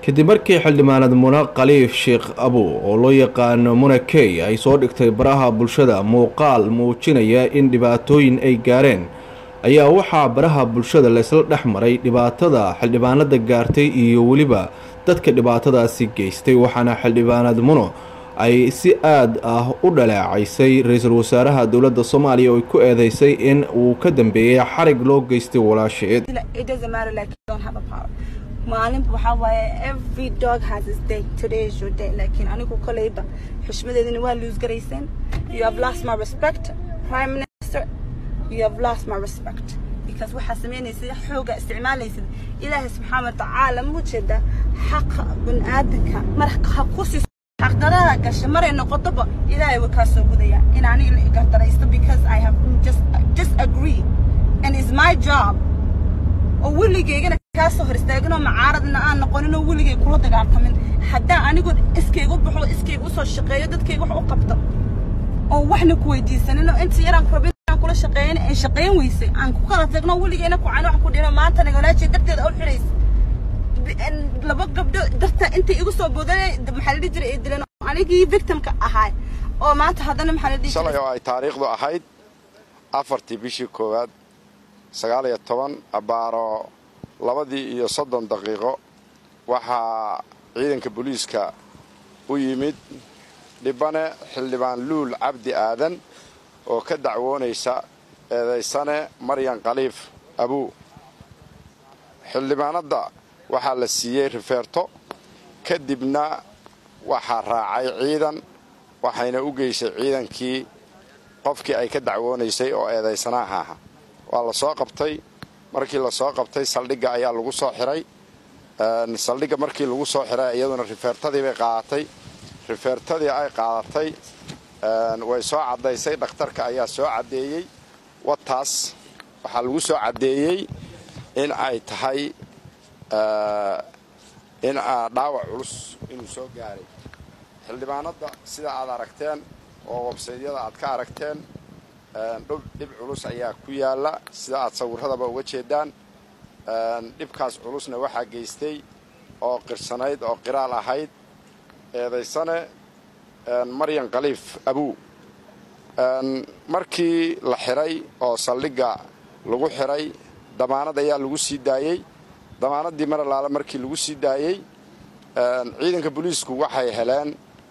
kadib markii xildhibaanad muna khaliif sheekh abu oo loo yaqaano muna key ay soo dhigtay baraha bulshada muuqaal muujinaya in dhibaatooyin ay gaareen ayaa waxaa baraha bulshada laysla dhex maray dhibaatada xildhibaanada gaartay iyo weliba dadka dhibaatadaasi geystay waxaana xildhibaanad muno ay si aad ah u dhaleecaysay ra-iisul wasaaraha dowladda soomaaliya oo ay ku eedeysay in uu ka dambeeyey xarig loo geystay walaasheed maalinba waxaa waaye every dog has his day today is your day laakiin anigu koleyba xushmadeedina waa lose garayseen you have lost my respect prime minister you have lost my respect because waxaa samaynaysid xooga isticmaalaysid ilaahay subxaana watacaala ma ujeeda xaqa baniaadanka mar ha ku siiso xaqdarada gasha maray noqotoba ilaahay way kaa soo gudaya in aniga la igardaraysto because i have just just agree and it's my job oo weligeygana kaa soo hor istaaginoo macaaradna aan noqoninoo weligay kula dagaaltamin haddaan anigu iskayga u baxo iskayga usoo shaqeeyo dadkayga wax u qabto oo waxna ku weydiisanin oo inta yaraan kurabin aan kula shaqeeyan ay shaqeyn weysay aan ku kala tagno weligayna ku cani wax ku dhino maantana walaajiy darteeda u xidhaysa laba gabdho darta intay igu soo boodane maxaa la dhihi jiray ay dileen oo anigii victimka ahaay oo maanta haddana maxaa la dhihi shalay oo ay taariikhdu ahayd afartii bishii koowaad sagaal iyo toban abaaro labadii iyo soddon daqiiqo waxaa ciidanka booliiska u yimid dhibane xildhibaan luul cabdi aadan oo ka dacwoonaysa eedaysane maryan khaliif abuu xildhibaanadda waxaa la siiyey rifeerto kadibna waxaa raacay ciidan waxayna u geysay ciidankii qofkii ay ka dacwoonaysay oo eedaysanaha aha waa la soo qabtay markii la soo qabtay saldhigga ayaa lagu soo xiray saldhigga markii lagu soo xiray iyaduna rifeertadii bay qaadatay rifeertadii ay qaadatay way soo caddaysay dhakhtarka ayaa soo caddeeyey wataas waxaa lagu soo caddeeyey in ay tahay in dhaawac culus inuu soo gaaray xildhibaanadda sida aad aragteen oo websaydyada aad ka aragteen dhib culus ayaa ku yaalla sida aad sawirradaba uga jeedaan dhibkaas culusna waxaa geystay oo qirsanayd oo qiraal ahayd eedaysane maryan khaliif abuu markii la xiray oo saldhigga lagu xiray damaanad ayaa lagu sii daayey damaanaddii mar alaale markii lagu sii daayey ciidanka booliisku waxay heleen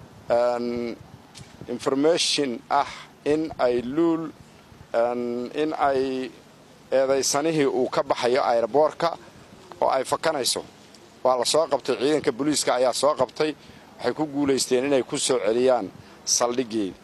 information ah in ay luul in ay eedaysanihii uu ka baxayo aeroboorka oo ay fakanayso waa la soo qabtay ciidanka booliiska ayaa soo qabtay waxay ku guulaysteen inay ku soo celiyaan saldhiggeeda